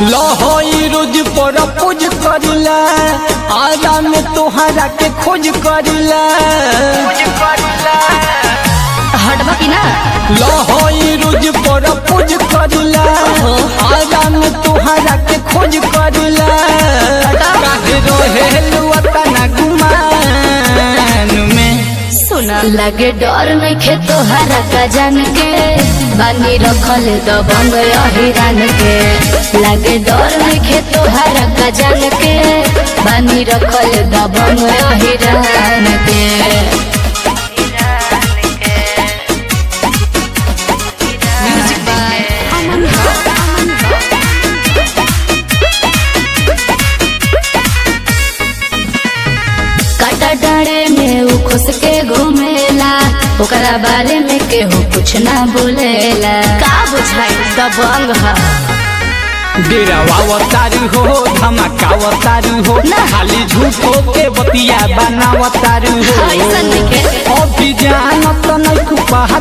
लहोई रोज पर पूज करिला आजा में तोहरा के खोज करिला हटबा की ना लहोई रोज पर पूज करिला आजा में तोहरा के खोज करिला काहे रहेलु अतना गुमान में सुना लगे डर नहीं खे तोहरा का जान के बानी रखल दबंग अहिरान के लगे डर नहीं खे तोहरा का जान के बानी रखल दबंग अहिरान के म्यूजिक बाय अमन काटा डाड़े में उ खुश के घूमेला ओकरा बारे में केहू कुछ ना बोलेला का बुझाई दबंग हा डेरावावतारू हो धमाकावतारू हो ना। खाली झूठो के बतिया बनावतारू हो ऐसन नइखे। अभी जानत नहीं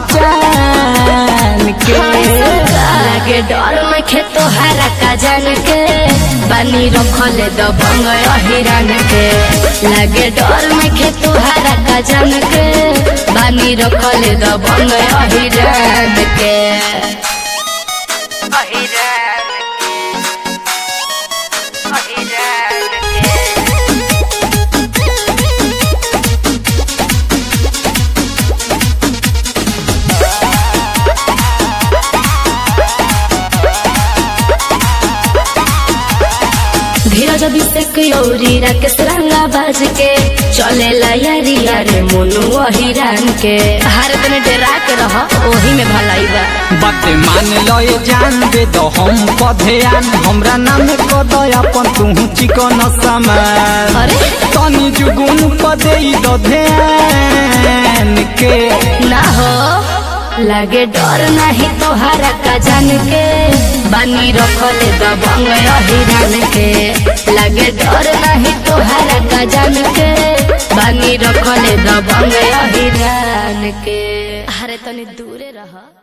पहचान के लगे डर में खे तोहरा का जान के बानी रखल दबंग अहिरान के लगे डर में खे तोहरा का जान के बानी रखल दबंग अहिरान के धीरज अभिषेक यौरी राकेश रंगा बाज के चले यारी यारे मोनू अहिरान के हर दिन डरा के रह ओही में भलाई बा बात मान लो ये जान दे दो हम पधेयान हमरा नाम को दो अपन तू चिकन सामान अरे तनी जुगुन पदे दो ध्यान के ना हो लगे डर नहीं तोहरा का जान के बानी रखले दबंग अहिरान के लगे डर नहीं तोहरा का जान के बानी रखले दबंग अहिरान के अरे तनी दूरे रह